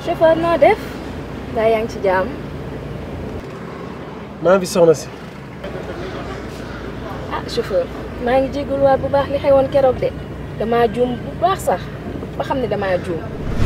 chauffeur noo def daa yaa ngi ci jàmm maa ngi fi soxna si ah chauffeur maa ngi jégaluwaat bu baax li xewoon keroog de damaa juum bu baax sax ba xam ne damaa juum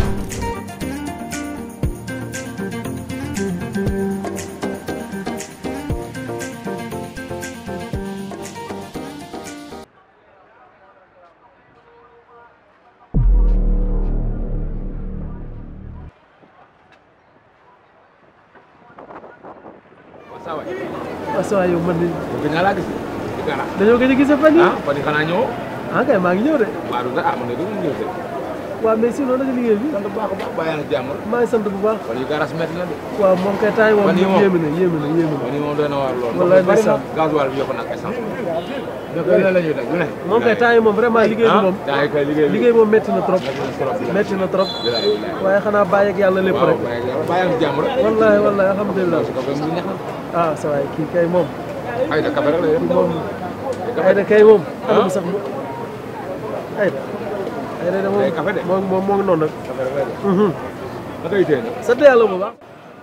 waaw saa yow man de gëj naa laa gis ci gànnaaw. dañoo gëj a gisee fan yii ah fan yii xanaa ñëw. ah kay maa ngi ñëw de waaw du ah man de du ma ñëw de. waaw mais sinon naka liggéey bi sant bu baax a baax bàyyi na jàmm. maa ngi sant bu baax fan yii garage métti na de. waaw moom kay taay moom Fan yii moom yéeme na yéeme na yéeme fan na yii moom doy na waar lool. Wallaay bari na ndeysaan. gasoil bi yokk na ak essence. donc lu ne la ñuy def lu ne. moom kay taay moom vraiment liggéey bi moom ah kay liggéey bi liggéey moom métti na trop métti na trop. métti na trop bilaay bilaay. waaye xanaa bàyyi ak yàlla lépp waaw rek bàyyi na bàyyi na jàmm rek. wallahi wallahi alhamdulilah parce que comme ni neex na. ah sa waay kii kay moom ay da kafe rek la yëpp. moom Ayda kay moom anamu sax mu Ayda Ayda de moom Ay café de. moom moom moo ngi noonu nag kafe rek lay def. Mhm. naka yitee nag. sant yàlla bu baax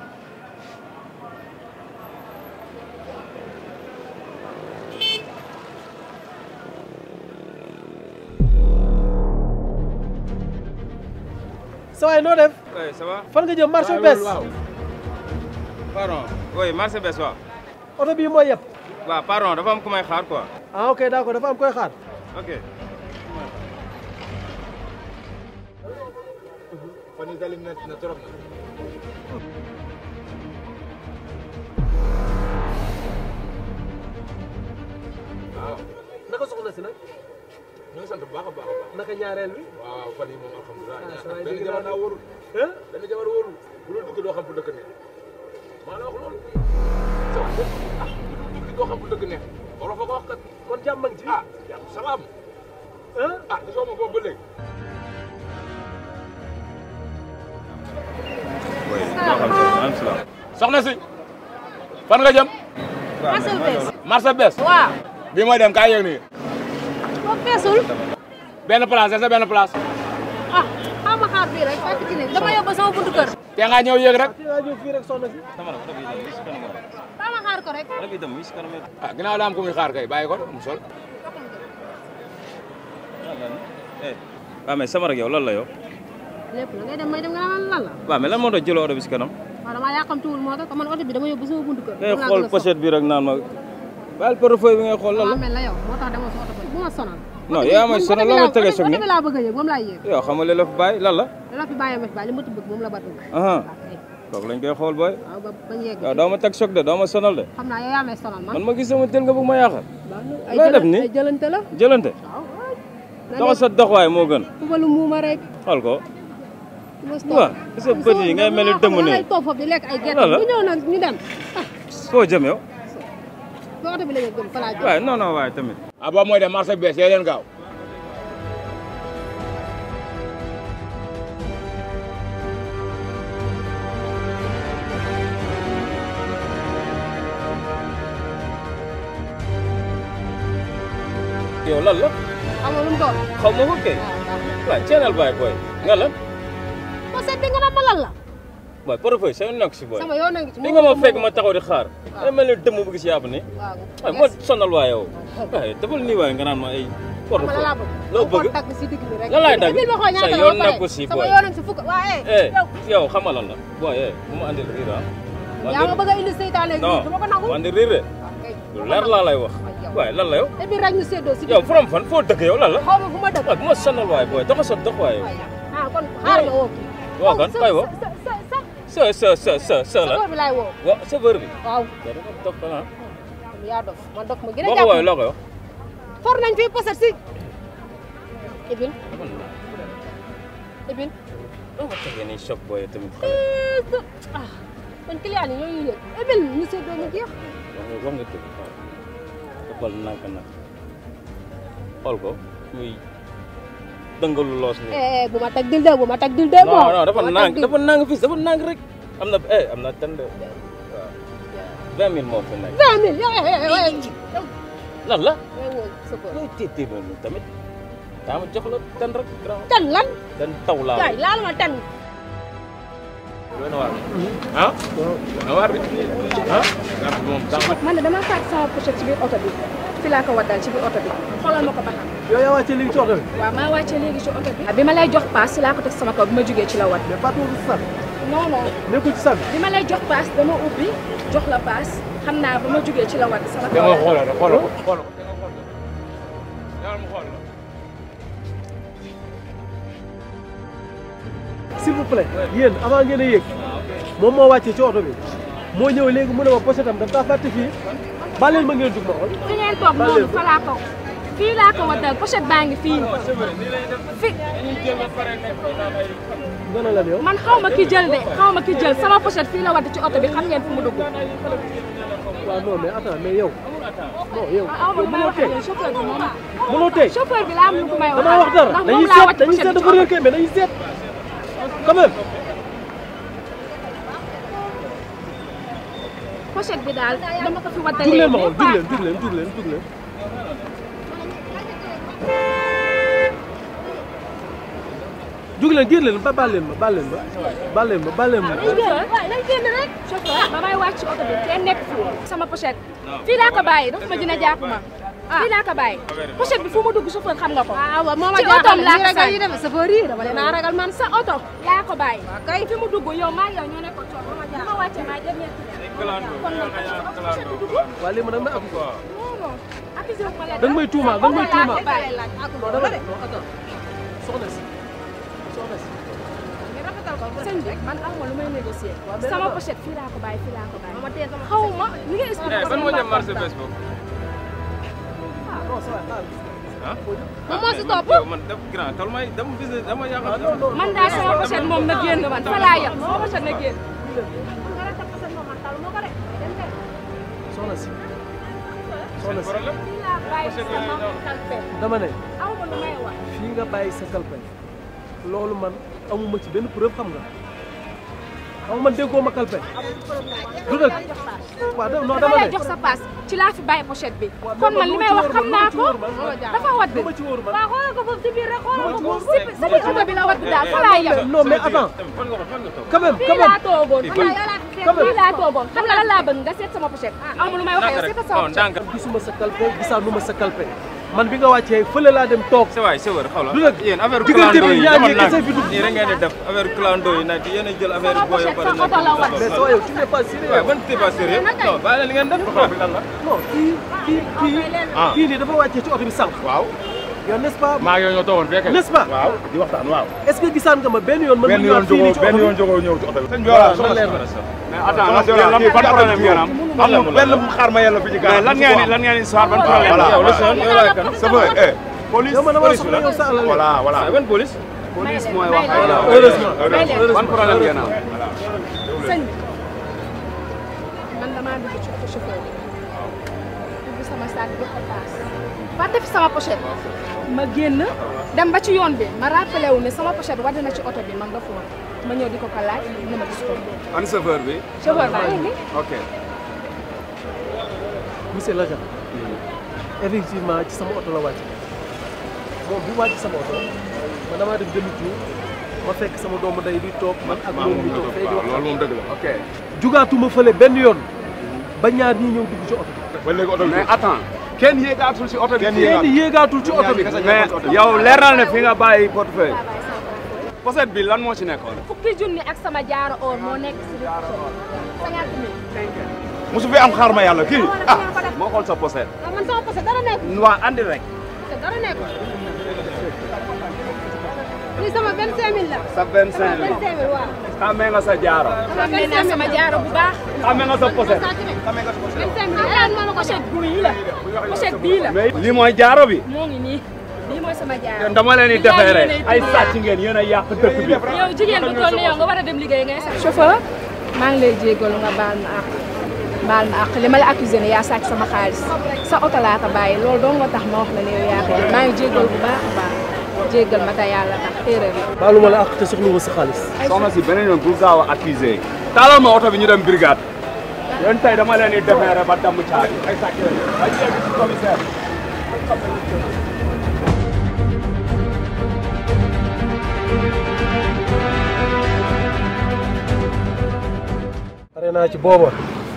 sa waay noo def Oui, ça va fan nga jëm marché waaw bees waaw. Pardon. Oui, marché bees waaw. oto bii mooy yëpp waaw pardon dafa am ku may xaar quoi. ah ok d'accord dafa am koy xaar ok. fan yii daal métti na trop. waaw. naka soxna si nag ñu ngi sant bu baax a baax a baax. naka ñaareel bi waaw fan yii moom alhamdulilah. Ah, saa yi benn dégg jamono naa daa wóorul. ah benn jamono wóorul. bu dul dugg doo xam fu dëkk ne. maa la wax loolu. sa wax dëgg ah bu dul dugg doo xam fu dëkk ne. wala fa ko wax kat. kon jàmm ak ci ah jàmm salaam. ah ah gisoo ma boobu ba léegi. Oui, maa xam sa am salaam. soxna si. fan nga jëm. marché bees marché bees. waaw bii mooy dem kaay yëg nii. boo feesul benn place sa benn place. ah xaw ma xaar bii rek fekk ci ne dama yóbbu sama buntu kër te nga ñëw yëg rek. te ngaa ñëw fii rek soxna si Sama la, oto bi dem, si kanam la. xaw ma xaar ko rek Oto bi dem, si kanam la. ah ginnaaw daa am ku muy xaar kay bàyyi ko mu sol. Eh, waaw mais sama rek yow lan la yow. lépp la ngay dem may dem nga naan lan la waaw mais lan moo tax jëloo oto bi si kanam. waaw damaa yàqamtuwul moo tax man oto bi dama yóbbu sama buntu kër ngay moom laa xool gën a pochette bi rek naan ma. bàyyil portefeuille bi ngay xool lan soxla la. waaw mel la yow moo tax demoo sa oto ba bu ma sonal non yaa may sonal loo may tegee soog oto ni bi laa bëgg a yëg moom laay yëg yow xam nga li la fi bàyyi lan la. da la fi bàyyi ma fi bàyyi li ma ti bëgg moom la ba bëgg aha waaw kay kooku lañ koy xool booy. waaw ba bañ yegg yow doo ma teg choc de doo ma sonal de. xam naa yow yaa may sonal man man ma gis sama tel nga bëgg ma yaaxal. ay looy def jëlan- nii? ay jëlante la jëlante. waaw waay na doxal sa doxwaay moo gën. fubalu muuma rek xool ko. mos waaw sa bët yi ngay mel ni dëmm nii. ngay toog foofu di lekk ay gerte Lan la? bu ñëw nag ñu dem foo jëm yow. ba oto bi la ñu gëm fa laa jëm waaye non non waaye tamit. ah boobu mooy dem marché bees yee leen gaaw. yow lan la. xam nga lu mu doon xaw ma ko kay. waaw ceenal baay booy. nga lan. ko seet di nga naan ma lan la waaye portefeuille sa yoon nekk si booy. sama yoon a ngi ci li nga ma fekk ma taxaw di xaar. ay mel ni dëmm bu gis yàpp ni. waaw waaye moo sonal waa yow. waaye defal nii waaye nga naan ma ay. xam nga lan laa portefeuille bëgg loo bëgg. tagg si digg bi rek lan laay dagg indil ma xool ñaata sa la yoon ba pare. nekku si sama booy. yoon a ngi si fukk waa eh eh yow yow xam nga lan la. booy eh bu ma andil riir ah. yaa ma bëgg a indi seytaane gi non du ma ko nangu bu andil riir de. ok lu leer laa lay wax. waaye lan la yow. te biir rek ñu séddoo si yow from fan foo dëkk yow lan la. xaw ma fu ma dëkk waaye bu ma sonal waaye booy doxa sa dox waaye yow. waaye ah kon xaar nga woo kii woo kan sa- kay woo. sa sa sa sa sa sa sa sa la. chauffeur bi laay woo wa chauffeur bi. waaw yow da nga dox ah. yaa dof man dof ma gën a boo ko jàpp woowee loo koy wax. for nañ fii poset si ibil ibil doo ma tegee nii choc booy tamit xale. ah man client yi ñooñu yëg ibil ñu séddoo ñu jeex wax nga wax nga dëgg waaw defal nànk nag xool ko muy dëngalu loos nii. eh bu ma teg dil de bu ma teg dil de non non dafa bu ma teg nànk dil. dafa nànk fii dafa nànk rek. am na eh am na tënd waaw vingt mille moo fi nekk. vingt mille yow eh eh eh yow lan la. yow woo sa kër looy tiitee noonu tamit daa ma jox la tën rek grand tan lan tën taw laa yaay laal ma tan doy na waar ah doy na waar de ah garab bi moom tax na man de dama fàtte sama pochette ci biir oto bi fi laa ko waddal ci biir oto bi xoolal ma ko ba xam yow yaa wàccee léegi ci oto bi waaw maa wàccee léegi ci oto bi bi ma lay jox paas si laa ko teg sama kaw bi ma jógee ci la wadd mais Fatou ci sac non non nekkul ci sac bi ma lay jox paas dama ubbi jox la paas xam naa ba ma jógee ci la wadd sama da kaw nga xoolal rek xoolal ko xoolal ko da nga xoolal ñaar mu xool la s'il vous plaît yéen avant ngeen a yéeg moom moo wàccee ci oto bi moo ñëw léegi mu ne ma pochette am daf kaa fàtte fii baleen ma ngeen dugg ma xool fi ngeen toog noonu fa laa ko fii laa ko waddal pochette baa ngi fii fi nga ne lan yow man xaw ma ki jël de xaw ma ki jël sama pochette fii la wadd ci oto bi xam ngeen fu mu dugg waaw non mais attends mais yow non yow aw ma yow lu may mënoo wax tey ak chauffeur bi moom mënoo tey chauffeur bi laa am lu ko may wax damaa wax dara ndax dañuy moom laa seet wàcc dañuy pochette seet bi dafa ci réer kay mais dañuy seet quand même pochette bi daal dama ko fi jug waddalee leen ma xool mais jug leen jug leen jug leen jug leen jug leen génn leen ba baal leen ma baal leen ma baal leen ma baal leen ma waaye dañ génn rek chauffeur ba may wàcc oto bi kenn nekk fi sama pochette fii laa ko bàyyi dafa ma dina jàpp ma fii laa ko bàyyi pochette bi fu mu dugg chauffeur xam nga ko ah waaw moo ma ci jaaxal otoom laa ko nii rek sànni. yi dem chauffeur yi dama leen a ragal man sa oto laa ko bàyyi kay fi mu dugg yow maa ngi yow ñoo nekkoon coono ma ma wàccee maa dernier kon nag pochette bi dugg waa léegi ma nag may ak non non accusé wu ma leen da nga may tuumaal da nga may tuumaal laa ko bàyyi non dama ne non attends soxna si soxna si sëñ bi man aw ma lu may négocier mais sama nag- pochette fii laa ko bàyyi fii laa ko bàyyi xaw ma li nga expliqué ban moo jëm marché bés boobu non ça va xaaral ah moom moo si topp yow man def grand tol may dama business dama yaakaar man daal sama pochette moom na génn man fa laa yem sama pochette na génn soxna si soxna si problème fii laa bàyyi sama kalpe dama ne aw ma lu may wax fii nga bàyyi sa kalpe loolu man amuma ci benn preuve xam nga xam nga man déggoo ma kalpe du dëgg waaw da- non dama dama lay ne jox sa paas ci laa fi bàyyi pochette bi kon man li may wax xam naa ko dafa wadd lu ma ci wóor man waaw xoolal ko foofu ci biir rek xoolal ko Lu ma ci foofu si si biir oto bi la wadd daal fa laa yem non mais attends fan nga ko fan nga toog quand même fii quand même laa toogoon fii Quand même. fii laa toogoon xam nga lan laa bëgg nga seet sama pochette aw ma lu may wax yow seet sama non pochette ndànk gisuma sa kalpe gisaanuma sa kalpe man bi nga wàccee fële laa dem toog sa waay sa wër xaw la Du dëgg. yéen affaire Diggante clando bi yi ñaar ñi demal kese nag fi dugg. nii rek ngeen di def affaire clando yi nag yéen a jël affaire Sama booy pochette pare sa oto la wat. mais soo yow tu n'es pas sérieux waaw ban t'es pas sérieux non bàyyi leen li ngeen def xaw bi lan la non kii kii kii Ah. kii nii dafa wàccee ci oto bi sànq waaw yow n'est-ce pas maa ngi yow ñoo toogoon fekkee n'est-ce pas waaw di waxtaan waaw est-ce que gisaan nga ma benn yoon man benn ma yoon ñëwaat fii nii jógoo ci benn oto yoon bi jógoo ñëw ci oto bi. sëñ bi voilà voilà na leer na mais attends lan kii ban problème ngeen am. amul benn bu xaar ma yàlla fi ci mais lan ngeen di lan ngeen di soir ban problème voilà yow yow la son yow la kan chauffeur eh police yow man dama police soxla la. yow sa alal voilà voilà ban police police mooy may wax leen. voilà heureusement may leen. ban problème ngeen am. sëñ bi man damaa dugg ci oto chauffeur bi dugg sama saak bi ko paas fàtte fi sama pochette ma génn dem ba ci yoon bi ma rappelé wu ne sama pochette wadd na ci oto bi man dafa woon ma ñëw di ko ko laaj ne ma gis ko an chauffeur bi. chauffeur baa ngi nii ok. monsieur l'agent effectivement ci sama oto la wàcc moom bi wàcc sama oto man damaa def demi tour ma fekk sama doomu day di toog man ak moom mi toog fay di wax loolu moom dëgg la. ok. jugaatuma fële benn yoon ba ñaar ñii ñëw dugg ci oto bi ba léegi oto bi mais attends. kenn yéegaatul si oto bi. kenn kenn yéegaatul ci oto bi mais yow leeral ne fi nga bàyyi portefeuille. pochette bi lan moo ci nekkoon. fukki junni ak sama jaaro or moo nekk si biir pochette cinquante mille mosu fi am xaar ma yàlla kii ah moo xool sa pochette. ah man sama pochette dara nekk waa andi rek. te dara nekk lii sama 25000 la sa 25 la. 25000 waaw xamee nga sa jaaro. xam ne naa sama jaaro bu baax xamee nga sa pochette. saa ci ne 25000 la ah man pochette bii la pochette bii la mais lii mooy jaaro bi. moo ngi nii bii mooy sama jaaro yéen dama leen di defeere ay sàcc ngeen yéen a yàq dëkk bi. yow jigéen bu toll ni yow nga war a dem liggéey ngay sax chauffeur maa ngi lay jégalu nga baal ma àq baal ma àq li ma la accusé ne yaa sàcc sama xaalis sa oto laa ko bàyyi loolu doo nga tax ma wax la ne yow yaa ko jël maa ngi jégalu bu baax a baax jégal ma te yàlla tax erreur la baaluma la ak te soxluma sa xaalis soxna si beneen yoon bul gaaw a accusé. taalal ma oto bi ñu dem brigade. yéen tey dama leen di defeere ba damm caabi ay sàcc lañu. ay yegg ci commissaire. naa ci booba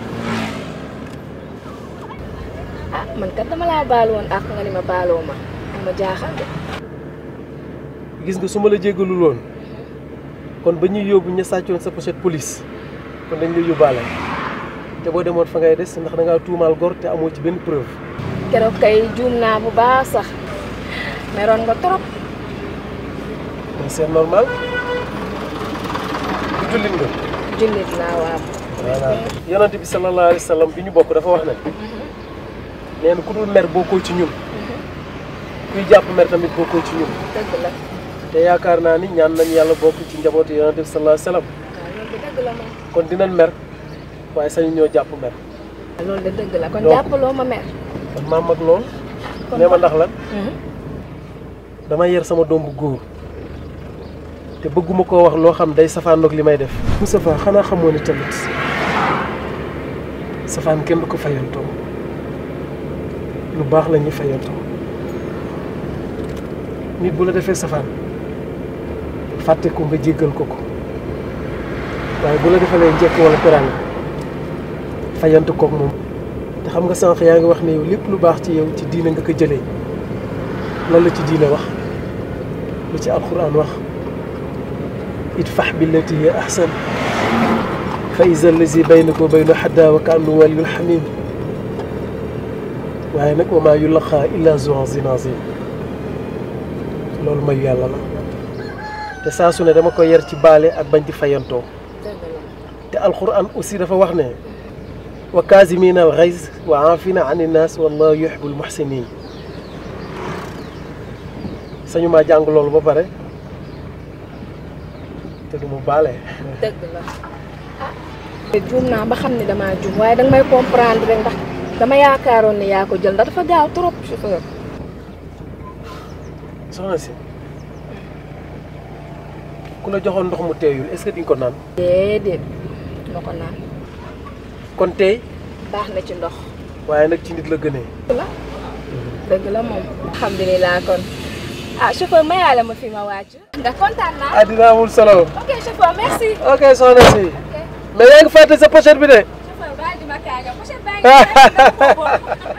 ah man kat dama laa baal woon ak nga ni ma baaloo ma ma jaaxal de gis nga su ma la jéggalul woon kon ba ñuy yóbbu ña sàccoon sa pochette police kon dañ lay yóbbaale te boo demoon fa ngay des ndax da ngaa tuumaal gor te amoo ci benn preuve keroog kay juum naa bu baax sax meroon nga trop mais c'est normal du jullit nga jullit laa waaw voilà yonent bi sallallahu alayhi wa sallam bi ñu bokk dafa wax ne nee na ku dul mer bokkoo ci ñun kuy jàpp mer tamit bokkoo ci ñun dëgg la te yaakaar naa ni ñaan nañ yàlla bokk ci njabootu yonent bi sallallahu alayhi wa sallam waaw loolu de dëgg la moom kon dinañ mer waaye sañu ñoo jàpp mer loolu de dëgg la kon Donc- jàppaloo ma mer kon maam mag lool nee ma ndax lan dama yer sama doom bu góor te bëgguma koo wax loo xam day safaanoog li may def Moustapha xanaa xamoo ni tamit safaan kenn du ko fayantoo lu baax la ñuy fayantoo nit bu la defee safaan fàtte ko nga jéggal ko ko waaye bu la defalee njëkk wala teraanga fayantu koog moom te xam nga sànq yaa ngi wax ne yow lépp lu baax ci yow ci diine nga ko jëlee lan la ci diine wax lu ci alquran wax idfax billati hiya ahsan fa iza allazi baynaka wa baynahu xadaawa ka annahu waliyyun xamim waaye nag wa maa yulaqaa illa zu azin azim loolu mayu yàlla la te saa su ne dama ko yar ci baale ak bañ di fayantoo dëgg la te alquran aussi dafa wax ne wa kaazimina al xays wa aafina an innaas wallahu yuhibbul muhsinin sañu maa jàng loolu ba pare te du mu baale dëgg la ah juum naa ba xam ne damaa juum waaye danga may comprendre rek ndax dama yaakaaroon ne yaa ko jël ndax dafa gaaw trop chauffeur soxna si ku la joxoon ndox mu teeyul est-ce que di nga ko naan déedéet ma ko naan kon tey baax na ci ndox waaye nag ci nit la gënee dëgg la dëgg la moom alhamdulilah kon ah chauffeur mayaale ma fi ma wàcc ndax kontaan naa ah dina amul solo ok chauffeur merci ok soxna si mais yaa ngi fàtte sa pochette bi de chauffeur baal di ma kaaga pochette baa ngi